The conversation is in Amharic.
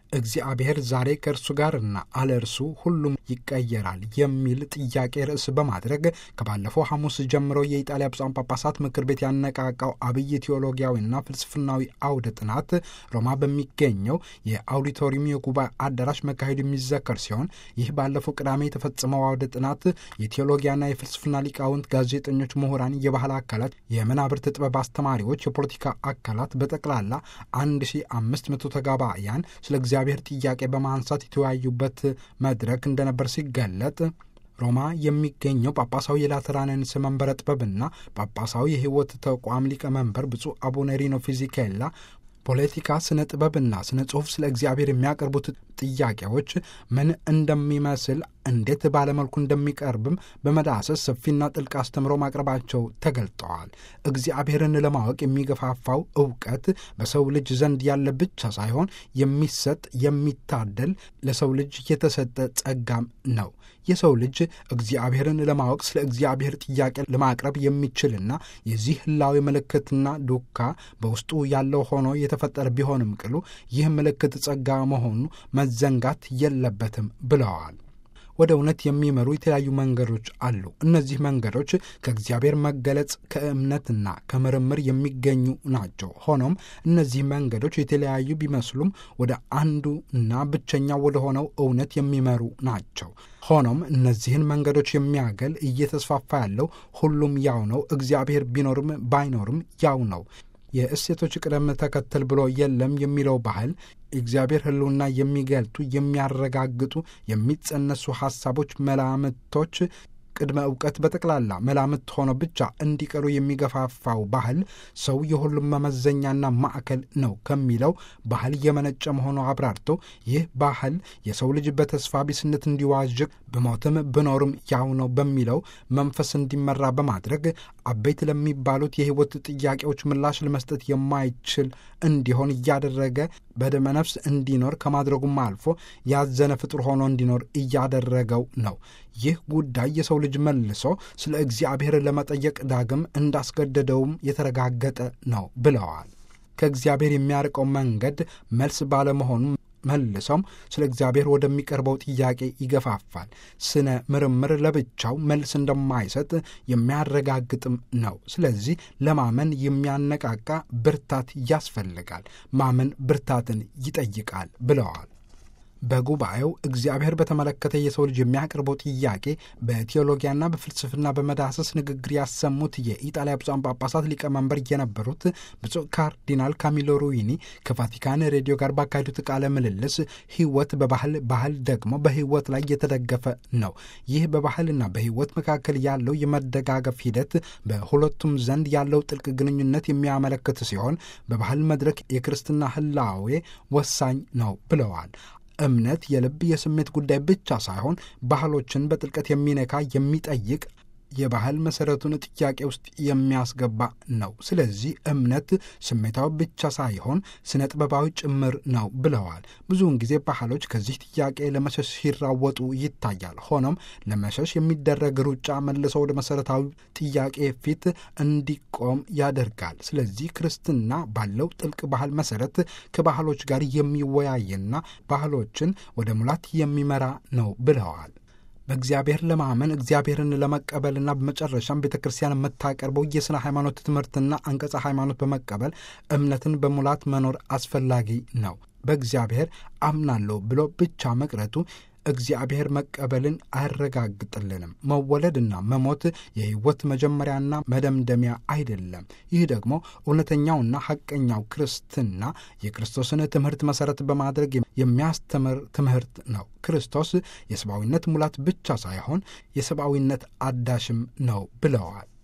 እግዚአብሔር ዛሬ ከእርሱ ጋርና አለ እርሱ ሁሉም ይቀየራል የሚል ጥያቄ ርዕስ በማድረግ ከባለፈው ሐሙስ ጀምሮ የኢጣሊያ ብፁዓን ጳጳሳት ምክር ቤት ያነቃቃው አብይ ቴዎሎጊያዊና ፍልስፍናዊ አውደ ጥናት ሮማ በሚገኘው የአውዲቶሪየም የጉባኤ አዳራሽ መካሄዱ የሚዘከር ሲሆን ይህ ባለፈው ቅዳሜ የተፈጸመው አውደ ጥናት የቴዎሎጊያና የፍልስፍና ሊቃውንት፣ ጋዜጠኞች፣ ምሁራን፣ የባህል አካላት፣ የመናብርት ጥበብ አስተማሪዎች፣ የፖለቲካ አካላት በጠቅላላ 1500 ተጋባያን ስለ እግዚአብሔር ጥያቄ በማንሳት የተወያዩበት መድረክ እንደነበር ሲገለጥ ሮማ የሚገኘው ጳጳሳዊ የላተራንንስ መንበረ ጥበብና ጳጳሳዊ የሕይወት ተቋም ሊቀመንበር ብፁዕ አቡነ ሪኖ ፊዚኬላ ፖለቲካ፣ ስነ ጥበብና ስነ ጽሑፍ ስለ እግዚአብሔር የሚያቀርቡት ጥያቄዎች ምን እንደሚመስል እንዴት ባለመልኩ እንደሚቀርብም በመዳሰስ ሰፊና ጥልቅ አስተምሮ ማቅረባቸው ተገልጠዋል። እግዚአብሔርን ለማወቅ የሚገፋፋው እውቀት በሰው ልጅ ዘንድ ያለ ብቻ ሳይሆን የሚሰጥ የሚታደል ለሰው ልጅ የተሰጠ ጸጋም ነው። የሰው ልጅ እግዚአብሔርን ለማወቅ ስለ እግዚአብሔር ጥያቄ ለማቅረብ የሚችልና የዚህ ህላዊ ምልክትና ዱካ በውስጡ ያለው ሆኖ የተፈጠረ ቢሆንም ቅሉ ይህ ምልክት ጸጋ መሆኑ መዘንጋት የለበትም ብለዋል። ወደ እውነት የሚመሩ የተለያዩ መንገዶች አሉ። እነዚህ መንገዶች ከእግዚአብሔር መገለጽ ከእምነትና ከምርምር የሚገኙ ናቸው። ሆኖም እነዚህ መንገዶች የተለያዩ ቢመስሉም ወደ አንዱ እና ብቸኛው ወደ ሆነው እውነት የሚመሩ ናቸው። ሆኖም እነዚህን መንገዶች የሚያገል እየተስፋፋ ያለው ሁሉም ያው ነው። እግዚአብሔር ቢኖርም ባይኖርም ያው ነው። የእሴቶች ቅደም ተከተል ብሎ የለም የሚለው ባህል እግዚአብሔር ሕልውና የሚገልጡ የሚያረጋግጡ የሚጸነሱ ሐሳቦች፣ መላምቶች ቅድመ እውቀት በጠቅላላ መላምት ሆኖ ብቻ እንዲቀሩ የሚገፋፋው ባህል ሰው የሁሉም መመዘኛና ማዕከል ነው ከሚለው ባህል የመነጨ መሆኑ አብራርቶ ይህ ባህል የሰው ልጅ በተስፋ ቢስነት እንዲዋዥቅ ብሞትም ብኖርም ያው ነው በሚለው መንፈስ እንዲመራ በማድረግ አበይት ለሚባሉት የሕይወት ጥያቄዎች ምላሽ ለመስጠት የማይችል እንዲሆን እያደረገ በደመ ነፍስ እንዲኖር ከማድረጉም አልፎ ያዘነ ፍጡር ሆኖ እንዲኖር እያደረገው ነው። ይህ ጉዳይ የሰው ልጅ መልሶ ስለ እግዚአብሔር ለመጠየቅ ዳግም እንዳስገደደውም የተረጋገጠ ነው ብለዋል። ከእግዚአብሔር የሚያርቀው መንገድ መልስ ባለመሆኑ መልሶም ስለ እግዚአብሔር ወደሚቀርበው ጥያቄ ይገፋፋል። ስነ ምርምር ለብቻው መልስ እንደማይሰጥ የሚያረጋግጥም ነው። ስለዚህ ለማመን የሚያነቃቃ ብርታት ያስፈልጋል። ማመን ብርታትን ይጠይቃል ብለዋል። በጉባኤው እግዚአብሔር በተመለከተ የሰው ልጅ የሚያቀርበው ጥያቄ በቴዎሎጊያና በፍልስፍና በመዳሰስ ንግግር ያሰሙት የኢጣሊያ ብፁዓን ጳጳሳት ሊቀመንበር የነበሩት ብፁዕ ካርዲናል ካሚሎ ሩዊኒ ከቫቲካን ሬዲዮ ጋር ባካሄዱት ቃለ ምልልስ ሕይወት በባህል ባህል ደግሞ በሕይወት ላይ የተደገፈ ነው። ይህ በባህልና በሕይወት መካከል ያለው የመደጋገፍ ሂደት በሁለቱም ዘንድ ያለው ጥልቅ ግንኙነት የሚያመለክት ሲሆን በባህል መድረክ የክርስትና ህላዌ ወሳኝ ነው ብለዋል። እምነት የልብ የስሜት ጉዳይ ብቻ ሳይሆን ባህሎችን በጥልቀት የሚነካ የሚጠይቅ የባህል መሰረቱን ጥያቄ ውስጥ የሚያስገባ ነው። ስለዚህ እምነት ስሜታዊ ብቻ ሳይሆን ስነ ጥበባዊ ጭምር ነው ብለዋል። ብዙውን ጊዜ ባህሎች ከዚህ ጥያቄ ለመሸሽ ሲራወጡ ይታያል። ሆኖም ለመሸሽ የሚደረግ ሩጫ መልሶ ወደ መሰረታዊ ጥያቄ ፊት እንዲቆም ያደርጋል። ስለዚህ ክርስትና ባለው ጥልቅ ባህል መሰረት ከባህሎች ጋር የሚወያይና ባህሎችን ወደ ሙላት የሚመራ ነው ብለዋል። በእግዚአብሔር ለማመን እግዚአብሔርን ለመቀበልና በመጨረሻም ቤተ ክርስቲያን የምታቀርበው የሥነ ሃይማኖት ትምህርትና አንቀጸ ሃይማኖት በመቀበል እምነትን በሙላት መኖር አስፈላጊ ነው። በእግዚአብሔር አምናለሁ ብሎ ብቻ መቅረቱ እግዚአብሔር መቀበልን አያረጋግጥልንም። መወለድና መሞት የሕይወት መጀመሪያና መደምደሚያ አይደለም። ይህ ደግሞ እውነተኛውና ሐቀኛው ክርስትና የክርስቶስን ትምህርት መሠረት በማድረግ የሚያስተምር ትምህርት ነው። ክርስቶስ የሰብአዊነት ሙላት ብቻ ሳይሆን የሰብአዊነት አዳሽም ነው ብለዋል።